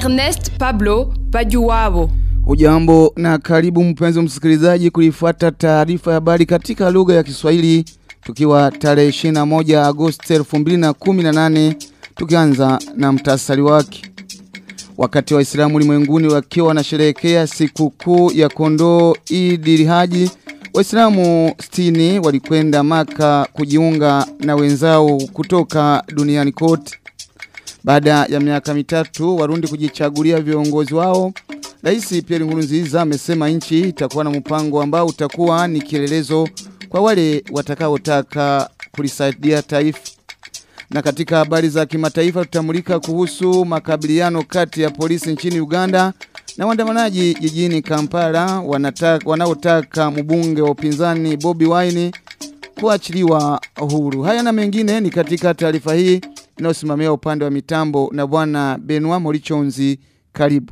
Ernest Pablo Bajuwabo. Ujambo na karibu mpenzi msikilizaji kuifuata taarifa ya habari katika lugha ya Kiswahili tukiwa tarehe 21 Agosti 2018 tukianza na mtasari wake. Wakati Waislamu ulimwenguni wakiwa wanasherehekea sikukuu ya kondoo Eid Haji, Waislamu 60 walikwenda Maka kujiunga na wenzao kutoka duniani kote. Baada ya miaka mitatu Warundi kujichagulia viongozi wao, Rais Pierre Nkurunziza amesema nchi itakuwa na mpango ambao utakuwa ni kielelezo kwa wale watakaotaka kulisaidia taifa. Na katika habari za kimataifa tutamulika kuhusu makabiliano kati ya polisi nchini Uganda na waandamanaji jijini Kampala wanataka wanaotaka mbunge wa upinzani Bobby Wine kuachiliwa huru. Haya na mengine ni katika taarifa hii inayosimamia upande wa mitambo na bwana Benoit Morichonzi karibu.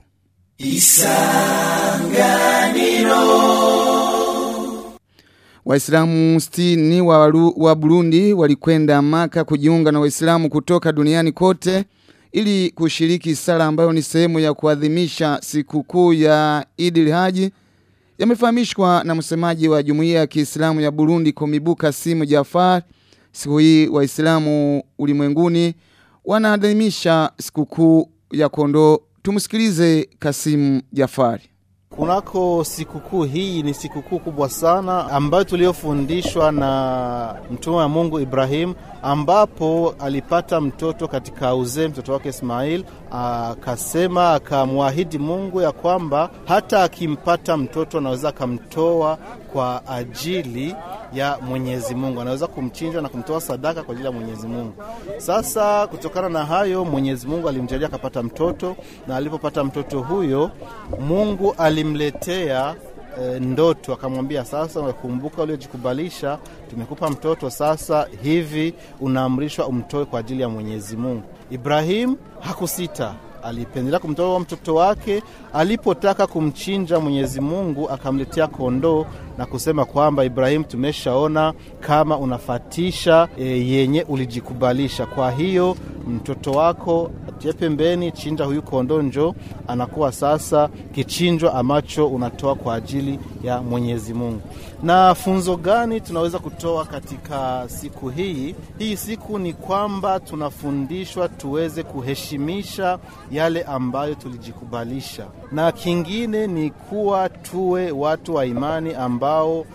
Waislamu 60 wa, Waru- wa Burundi walikwenda Maka kujiunga na Waislamu kutoka duniani kote ili kushiriki sala ambayo ni sehemu ya kuadhimisha sikukuu ya Eid Haji. Yamefahamishwa na msemaji wa Jumuiya ya Kiislamu ya Burundi Komibuka Simu Jafar. Siku hii Waislamu ulimwenguni wanaadhimisha sikukuu ya kondoo. Tumsikilize Kasimu Jafari. Kunako sikukuu hii ni sikukuu kubwa sana ambayo tuliyofundishwa na mtume wa Mungu Ibrahim, ambapo alipata mtoto katika uzee, mtoto wake Ismail. Akasema, akamwahidi Mungu ya kwamba hata akimpata mtoto anaweza akamtoa kwa ajili ya Mwenyezi Mungu, anaweza kumchinja na kumtoa sadaka kwa ajili ya Mwenyezi Mungu. Sasa kutokana na hayo, Mwenyezi Mungu alimjalia akapata mtoto, na alipopata mtoto huyo, Mungu alimletea e, ndoto akamwambia, sasa unakumbuka uliojikubalisha, tumekupa mtoto, sasa hivi unaamrishwa umtoe kwa ajili ya Mwenyezi Mungu. Ibrahim hakusita alipendelea kumtoa mtoto wake. Alipotaka kumchinja, Mwenyezi Mungu akamletea kondoo na kusema kwamba Ibrahim, tumeshaona kama unafatisha e, yenye ulijikubalisha. Kwa hiyo mtoto wako atie pembeni, chinja huyu kondoo, njo anakuwa sasa kichinjwa ambacho unatoa kwa ajili ya Mwenyezi Mungu. Na funzo gani tunaweza kutoa katika siku hii? Hii siku ni kwamba tunafundishwa tuweze kuheshimisha yale ambayo tulijikubalisha, na kingine ni kuwa tuwe watu wa imani ambao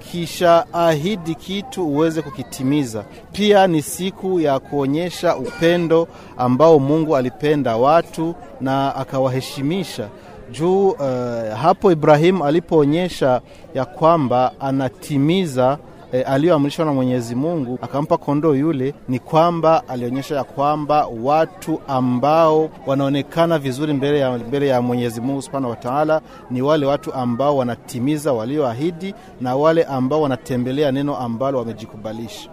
ukishaahidi kitu uweze kukitimiza. Pia ni siku ya kuonyesha upendo ambao Mungu alipenda watu na akawaheshimisha juu. Uh, hapo Ibrahimu alipoonyesha ya kwamba anatimiza E, aliyoamrishwa na Mwenyezi Mungu akampa kondoo yule, ni kwamba alionyesha ya kwamba watu ambao wanaonekana vizuri mbele ya, mbele ya Mwenyezi Mungu Subhanahu wa Ta'ala ni wale watu ambao wanatimiza walioahidi na wale ambao wanatembelea neno ambalo wamejikubalisha.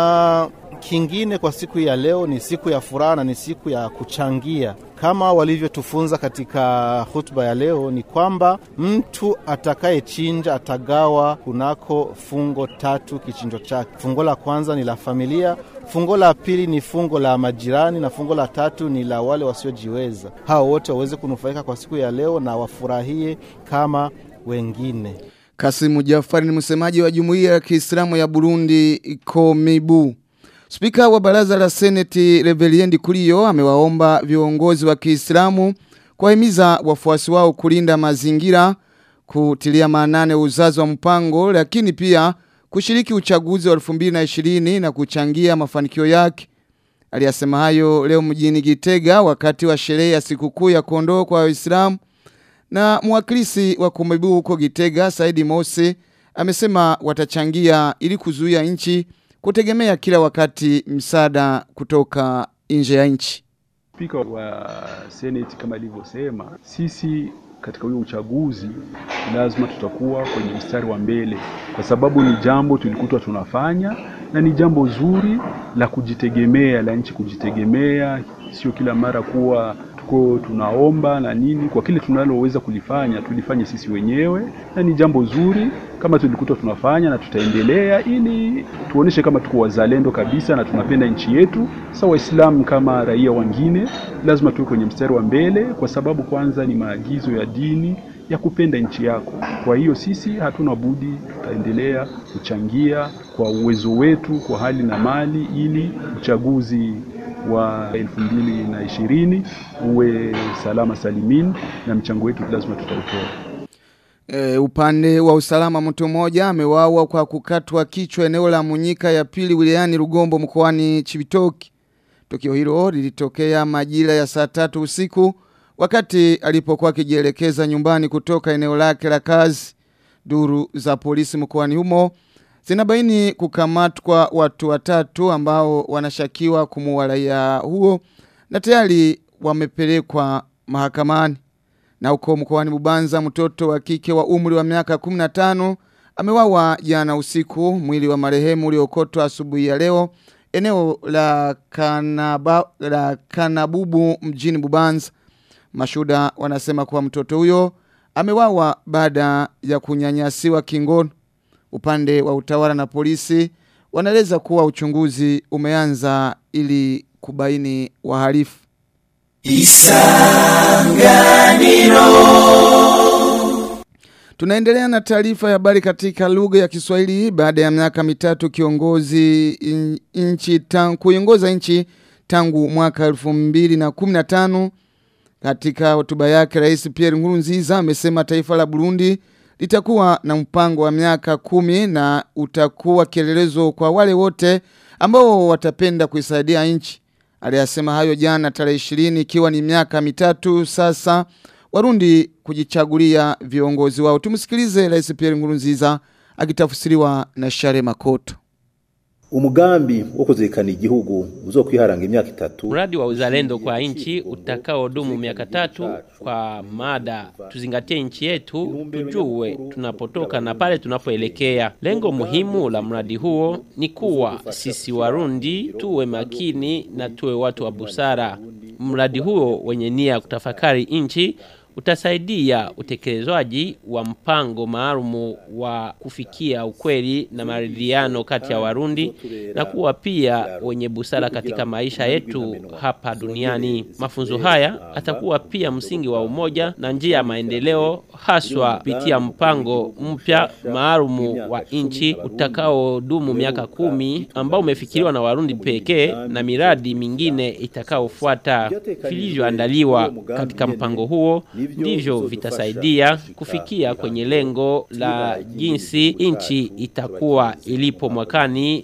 Na kingine kwa siku ya leo ni siku ya furaha na ni siku ya kuchangia kama walivyotufunza katika hutuba ya leo, ni kwamba mtu atakayechinja atagawa kunako fungo tatu kichinjo chake. Fungo la kwanza ni la familia, fungo la pili ni fungo la majirani, na fungo la tatu ni la wale wasiojiweza. Hao wote waweze kunufaika kwa siku ya leo na wafurahie kama wengine. Kasimu Jafari ni msemaji wa Jumuiya ya Kiislamu ya Burundi Komibu. Spika wa baraza la Seneti Reveriendi Kuriyo amewaomba viongozi wa Kiislamu kuwahimiza wafuasi wao kulinda mazingira, kutilia maanane uzazi wa mpango, lakini pia kushiriki uchaguzi wa 2020 na kuchangia mafanikio yake. Aliyasema hayo leo mjini Gitega wakati wa sherehe ya sikukuu ya kondoo kwa Waislamu na mwakilisi wa Komibu huko Gitega Saidi Mose amesema watachangia ili kuzuia nchi kutegemea kila wakati msaada kutoka nje ya nchi. Spika wa Senate kama alivyosema, sisi katika huyo uchaguzi lazima tutakuwa kwenye mstari wa mbele, kwa sababu ni jambo tulikutwa tunafanya na ni jambo zuri la kujitegemea, la nchi kujitegemea, sio kila mara kuwa tuko tunaomba na nini, kwa kile tunaloweza kulifanya tulifanye sisi wenyewe, na ni jambo zuri kama tulikuta tunafanya na tutaendelea, ili tuoneshe kama tuko wazalendo kabisa na tunapenda nchi yetu. Sasa Waislamu kama raia wengine lazima tuwe kwenye mstari wa mbele, kwa sababu kwanza ni maagizo ya dini ya kupenda nchi yako. Kwa hiyo sisi hatuna budi, tutaendelea kuchangia kwa uwezo wetu, kwa hali na mali, ili uchaguzi wa elfu mbili na ishirini uwe salama salimin, na mchango wetu lazima tutautoa. E, upande wa usalama mtu mmoja amewawa kwa kukatwa kichwa eneo la Munyika ya pili wilayani Rugombo mkoani Chibitoki. Tukio hilo lilitokea majira ya saa tatu usiku wakati alipokuwa akijielekeza nyumbani kutoka eneo lake la kazi. Duru za polisi mkoani humo zinabaini kukamatwa watu watatu ambao wanashakiwa kumuua raia huo na tayari wamepelekwa mahakamani. Na huko mkoani Bubanza mtoto wa kike wa umri wa miaka 15 amewawa jana usiku mwili wa marehemu uliokotwa asubuhi ya leo eneo la, kanaba, la Kanabubu mjini Bubanza. Mashuda wanasema kuwa mtoto huyo amewawa baada ya kunyanyasiwa kingono. Upande wa utawala na polisi wanaeleza kuwa uchunguzi umeanza ili kubaini wahalifu. Tunaendelea na taarifa ya habari katika lugha ya Kiswahili baada ya miaka mitatu kiongozi in- nchi tangu kuiongoza nchi tangu mwaka 2015 katika hotuba yake Rais Pierre Nkurunziza amesema taifa la Burundi litakuwa na mpango wa miaka kumi na utakuwa kielelezo kwa wale wote ambao watapenda kuisaidia nchi. Aliyasema hayo jana tarehe 20 ikiwa ni miaka mitatu sasa Warundi kujichagulia viongozi wao. Tumsikilize Rais Pierre Nkurunziza akitafsiriwa na Share Makoto. umugambi wo kuzirikana igihugu uzokwiharanga imyaka itatu Mradi wa uzalendo kwa nchi utakaodumu miaka tatu kwa mada tuzingatie nchi yetu, tujue tunapotoka na pale tunapoelekea. Lengo muhimu la mradi huo ni kuwa sisi Warundi tuwe makini na tuwe watu wa busara. Mradi huo wenye nia ya kutafakari nchi utasaidia utekelezwaji wa mpango maalumu wa kufikia ukweli na maridhiano kati ya Warundi na kuwa pia wenye busara katika maisha yetu hapa duniani. Mafunzo haya atakuwa pia msingi wa umoja na njia ya maendeleo, haswa kupitia mpango mpya maalumu wa nchi utakaodumu miaka kumi ambao umefikiriwa na Warundi pekee na miradi mingine itakaofuata. Vilivyoandaliwa katika mpango huo ndivyo vitasaidia kufikia kwenye lengo la jinsi nchi itakuwa ilipo mwakani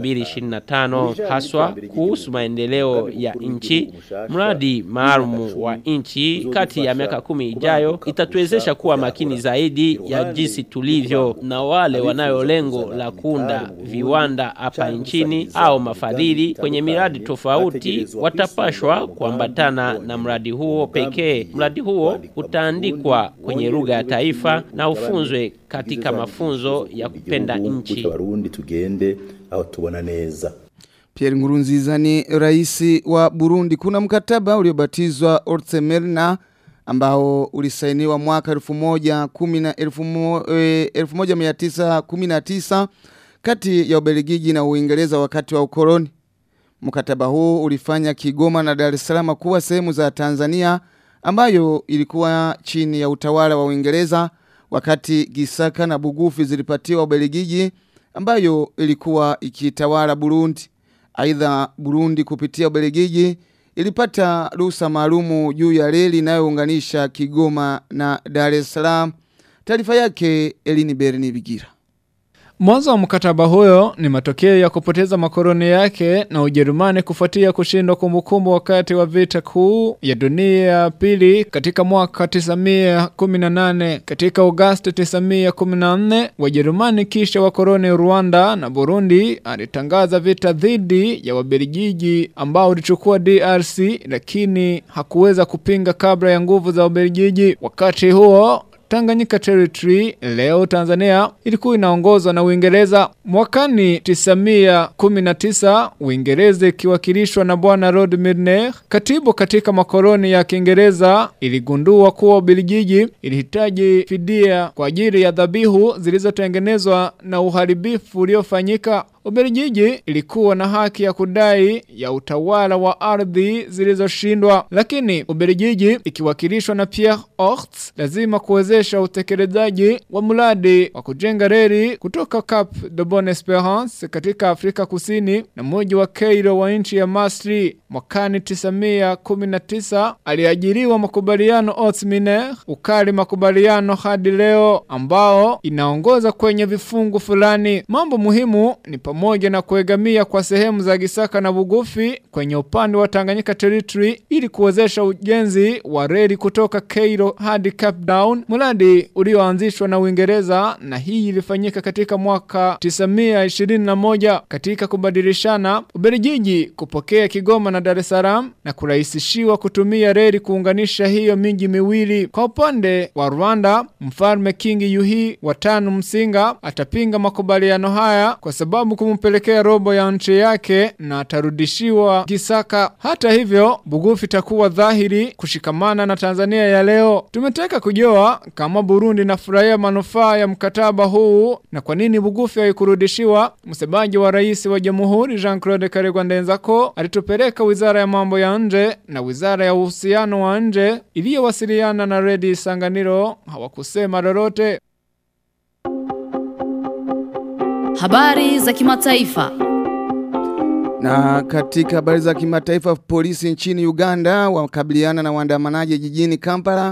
2025 haswa kuhusu maendeleo ya nchi. Mradi maalum wa nchi kati ya miaka kumi ijayo itatuwezesha kuwa makini zaidi ya jinsi tulivyo, na wale wanayo lengo la kuunda viwanda hapa nchini au mafadhili kwenye miradi tofauti watapashwa kuambatana na mradi huo pekee. Mradi huo utaandikwa kwenye lugha ya taifa na ufunzwe katika mafunzo ya kupenda nchi. abarundi tugende aho tubona neza Pierre Nkurunziza ni rais wa Burundi. Kuna mkataba uliobatizwa Ortsemerna ambao ulisainiwa mwaka 1919 kati ya Ubelgiji na Uingereza wakati wa ukoloni. Mkataba huu ulifanya Kigoma na Dar es Salaam kuwa sehemu za Tanzania ambayo ilikuwa chini ya utawala wa Uingereza wakati Gisaka na Bugufi zilipatiwa Ubelgiji ambayo ilikuwa ikitawala Burundi. Aidha Burundi kupitia Ubelgiji ilipata ruhusa maalumu juu ya reli inayounganisha Kigoma na Dar es Salaam. Taarifa yake Elini Berni Bigira. Mwanzo wa mkataba huyo ni matokeo ya kupoteza makoloni yake na Ujerumani kufuatia kushindwa kumbukumbu wakati wa vita kuu ya dunia ya pili katika mwaka 1918. Katika Agosti 1914, Wajerumani kisha wakoloni Rwanda na Burundi alitangaza vita dhidi ya Wabelgiji ambao ulichukua DRC lakini hakuweza kupinga kabla ya nguvu za Wabelgiji. Wakati huo Tanganyika Territory leo Tanzania ilikuwa inaongozwa na Uingereza. Mwakani 919 Uingereza ikiwakilishwa na bwana Lord Milner, katibu katika makoloni ya Kiingereza, iligundua kuwa Ubelgiji ilihitaji fidia kwa ajili ya dhabihu zilizotengenezwa na uharibifu uliofanyika. Ubelgiji ilikuwa na haki ya kudai ya utawala wa ardhi zilizoshindwa, lakini Ubelgiji ikiwakilishwa na Pierre Horst lazima kuwezesha utekelezaji wa mradi wa kujenga reli kutoka Cap de Bonne Esperance katika Afrika Kusini na mji wa Cairo wa nchi ya Masri. Mwakani 919 aliajiriwa makubaliano Otminer ukali makubaliano hadi leo ambao inaongoza kwenye vifungu fulani. Mambo muhimu ni pamoja na kuegamia kwa sehemu za Gisaka na Bugufi kwenye upande wa Tanganyika Territory ili kuwezesha ujenzi wa reli kutoka Cairo hadi Cape Town, mradi ulioanzishwa na Uingereza na hii ilifanyika katika mwaka 921 katika kubadilishana Ubelgiji kupokea Kigoma na Dar es Salaam na kurahisishiwa kutumia reli kuunganisha hiyo miji miwili. Kwa upande wa Rwanda, mfalme King Yuhi wa tano Msinga atapinga makubaliano haya kwa sababu kumpelekea robo ya nchi yake na atarudishiwa Gisaka. Hata hivyo, Bugufi itakuwa dhahiri kushikamana na Tanzania ya leo. Tumetaka kujua kama Burundi inafurahia manufaa ya mkataba huu na kwa nini Bugufi haikurudishiwa. Msemaji wa rais wa Jamhuri Jean-Claude Karegwa Ndenzako alitupeleka Wizara ya Mambo ya Nje na Wizara ya Uhusiano wa Nje iliyowasiliana na Redi Sanganiro hawakusema lolote. Habari za kimataifa. Na katika habari za kimataifa, polisi nchini Uganda wakabiliana na waandamanaji jijini Kampala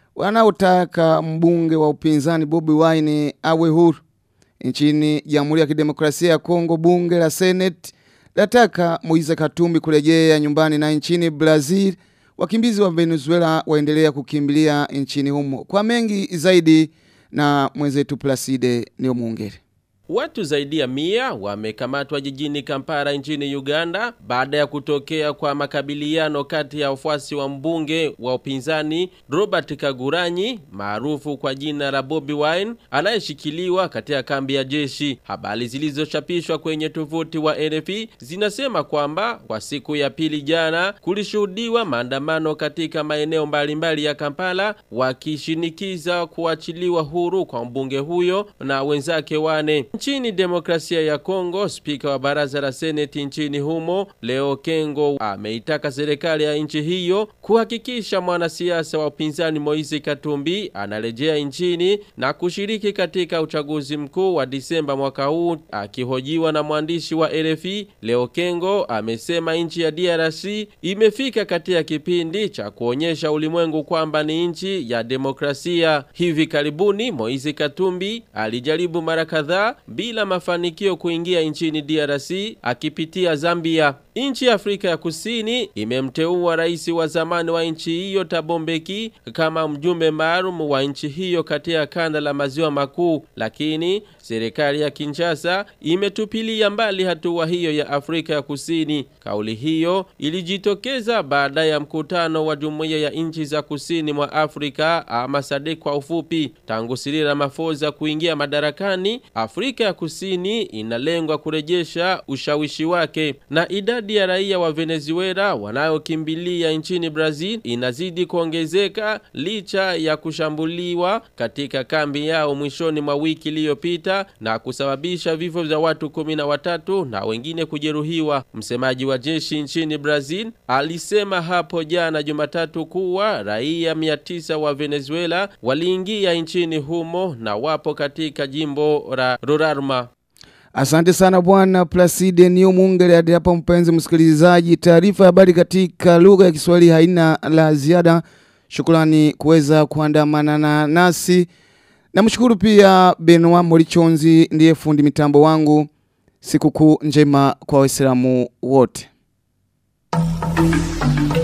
wanaotaka mbunge wa upinzani Bobi Wine awe huru. Nchini Jamhuri ya Kidemokrasia ya Kongo, bunge la Senate lataka Moise Katumbi kurejea nyumbani, na nchini Brazil wakimbizi wa Venezuela waendelea kukimbilia nchini humo. Kwa mengi zaidi na mwenzetu Placide Neomungere. Watu zaidi ya mia wamekamatwa jijini Kampala nchini Uganda baada ya kutokea kwa makabiliano kati ya wafuasi wa mbunge wa upinzani Robert Kaguranyi maarufu kwa jina la Bobby Wine anayeshikiliwa katika kambi ya jeshi. Habari zilizochapishwa kwenye tovuti wa NFP zinasema kwamba kwa siku ya pili jana kulishuhudiwa maandamano katika maeneo mbalimbali ya Kampala wakishinikiza kuachiliwa huru kwa mbunge huyo na wenzake wane. Nchini demokrasia ya Kongo, spika wa baraza la seneti nchini humo Leo Kengo ameitaka serikali ya nchi hiyo kuhakikisha mwanasiasa wa upinzani Moise Katumbi anarejea nchini na kushiriki katika uchaguzi mkuu wa Disemba mwaka huu. Akihojiwa na mwandishi wa RFI, Leo Kengo amesema nchi ya DRC imefika katika kipindi cha kuonyesha ulimwengu kwamba ni nchi ya demokrasia. Hivi karibuni Moise Katumbi alijaribu mara kadhaa bila mafanikio kuingia nchini DRC akipitia Zambia. Nchi ya Afrika ya Kusini imemteua rais wa zamani wa nchi hiyo Thabo Mbeki kama mjumbe maalum wa nchi hiyo katika kanda la maziwa makuu, lakini serikali ya Kinshasa imetupilia mbali hatua hiyo ya Afrika ya Kusini. Kauli hiyo ilijitokeza baada ya mkutano wa Jumuiya ya Nchi za Kusini mwa Afrika ama SADC kwa ufupi. Tangu Cyril Ramaphosa kuingia madarakani, Afrika ya Kusini inalengwa kurejesha ushawishi wake na idadi ya raia wa Venezuela wanayokimbilia nchini Brazil inazidi kuongezeka licha ya kushambuliwa katika kambi yao mwishoni mwa wiki iliyopita na kusababisha vifo vya watu kumi na watatu na wengine kujeruhiwa. Msemaji wa jeshi nchini Brazil alisema hapo jana Jumatatu kuwa raia 900 wa Venezuela waliingia nchini humo na wapo katika jimbo la Roraima. Asante sana bwana Placide Nio Mungere. Hadi hapa mpenzi msikilizaji, taarifa ya habari katika lugha ya Kiswahili haina la ziada. Shukrani kuweza kuandamana na nasi. Namshukuru pia Benoit Morichonzi ndiye fundi mitambo wangu. Sikukuu njema kwa Waislamu wote.